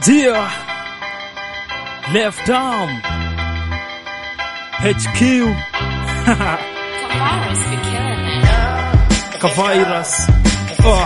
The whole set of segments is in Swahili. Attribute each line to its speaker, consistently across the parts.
Speaker 1: Dear Left Arm HQ
Speaker 2: Virus be killing it.
Speaker 1: Kavirus oh.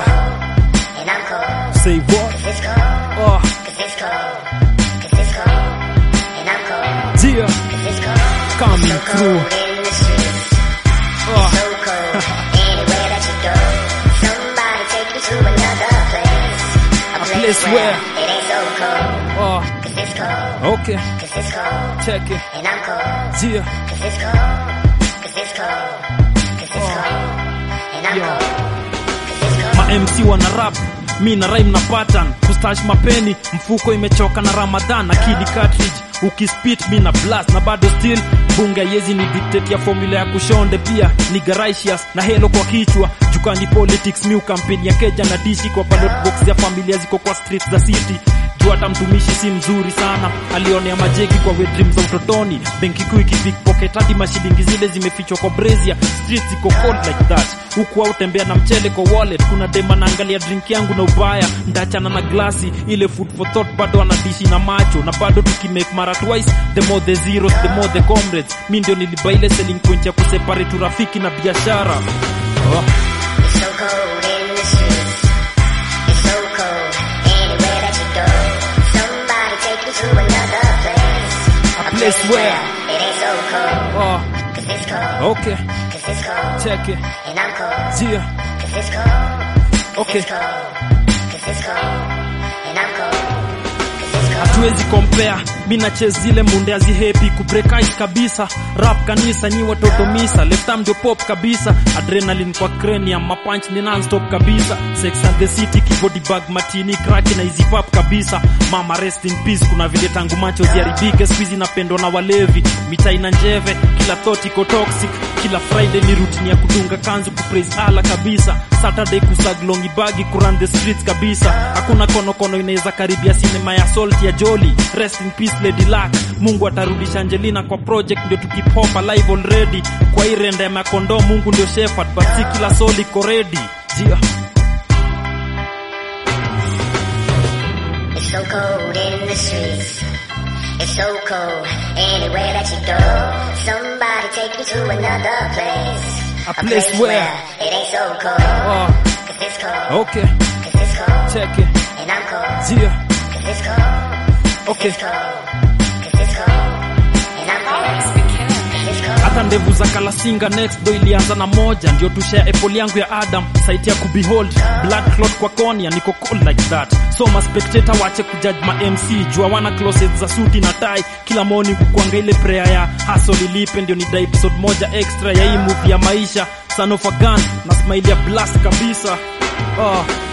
Speaker 3: And I'm cold,
Speaker 1: Say what?
Speaker 3: cause it's cold,
Speaker 1: Oh.
Speaker 3: cause it's cold, cause it's cold. And I'm cold,
Speaker 1: Dear
Speaker 3: cause it's cold.
Speaker 1: Coming
Speaker 3: so
Speaker 1: through
Speaker 3: cold in the streets,
Speaker 1: oh.
Speaker 3: so cold. Anywhere that you go, somebody take you to another place. A,
Speaker 1: place where-
Speaker 3: it ain't so cold,
Speaker 1: Oh.
Speaker 3: cause it's cold,
Speaker 1: Okay
Speaker 3: cause it's cold.
Speaker 1: Check it
Speaker 3: And I'm cold,
Speaker 1: Dear
Speaker 3: cause it's cold, cause it's cold, cause it's cold. And I'm
Speaker 1: Yo.
Speaker 3: cold, cause it's cold.
Speaker 1: ma MC wana rap mi na rhyme na pattern kustash mapeni mfuko imechoka na Ramadhan akili cartridge ukispit mi na blast na bado still bunge yezi ni dictate ya formula ya kushonde pia ni garaicious na helo kwa kichwa jukani politics mi ukampeni ya keja na dishi kwa ballot box ya familia ziko kwa streets za city juu hata mtumishi si mzuri sana alionea majeki kwa wet dreams za utotoni benki kuu ikipickpocket hadi mashilingi zile zimefichwa kwa brazia streets ziko cold like that huku au tembea na mchele kwa wallet kuna dema naangalia drink yangu na ubaya ndachana na glasi ile food for thought bado anadishi na macho na bado tukimake mara twice the more the zeros the more the comrades mi ndio niliba ile selling point ya kuseparate urafiki na biashara oh.
Speaker 3: It's so cold in the streets. It's so cold anywhere that you go. Somebody take you to another place.
Speaker 1: A place where-
Speaker 3: it ain't so cold.
Speaker 1: Oh.
Speaker 3: Cause it's cold.
Speaker 1: okay
Speaker 3: Cause it's cold.
Speaker 1: check it
Speaker 3: And I'm cold.
Speaker 1: Zia.
Speaker 3: Cause it's cold. Cause
Speaker 1: Okay.
Speaker 3: it's cold. Cause it's cold. And I'm cold. Cause it's cold.
Speaker 1: hatuwezi compare mi na chase zile munde azihepi kubreak ice kabisa rap kanisa nyi watoto misa left arm ndio pop kabisa adrenaline kwa cranium mapunch ni non-stop kabisa sex and the city keyboard bag matini crack na easy pop kabisa mama rest in peace kuna vile tangu macho ziharibike squeeze inapendwa na walevi mitaa ina njeve kila thought iko toxic kila friday ni routine ya kudunga kanzu kupraise ala kabisa saturday kusaglongi bagi kuran the streets kabisa hakuna konokono inaweza karibia sinema ya salt ya joli rest in peace lady luck mungu atarudisha angelina kwa project ndio tukipopa live already kwa hii renda ya makondo mungu ndio shepherd but si kila soul iko ready Jia.
Speaker 3: It's so cold in the streets. It's so cold anywhere that you go. Somebody take you to another place.
Speaker 1: A place where-
Speaker 3: it ain't so cold.
Speaker 1: Oh,
Speaker 3: Cause it's cold.
Speaker 1: okay
Speaker 3: Cause it's cold.
Speaker 1: check it
Speaker 3: And I'm cold.
Speaker 1: Jia.
Speaker 3: Cause it's cold.
Speaker 1: okay
Speaker 3: It's cold. Cause it's cold. And I'm
Speaker 2: Virus
Speaker 3: cold.
Speaker 2: be killing it.
Speaker 3: Cause it's cold.
Speaker 1: hata ndevu za kalasinga next do ilianza na moja ndio tushare apple yangu ya adam site ya kubehold blood clot kwa konia niko cold like that so ma spectator wache kujudge ma mc jua wana closet za suti na tai kila morning kukuanga ile prayer ya hustle ilipe ndio ni da episode moja extra ya hii movie ya maisha son of a gun na smile ya blast kabisa oh,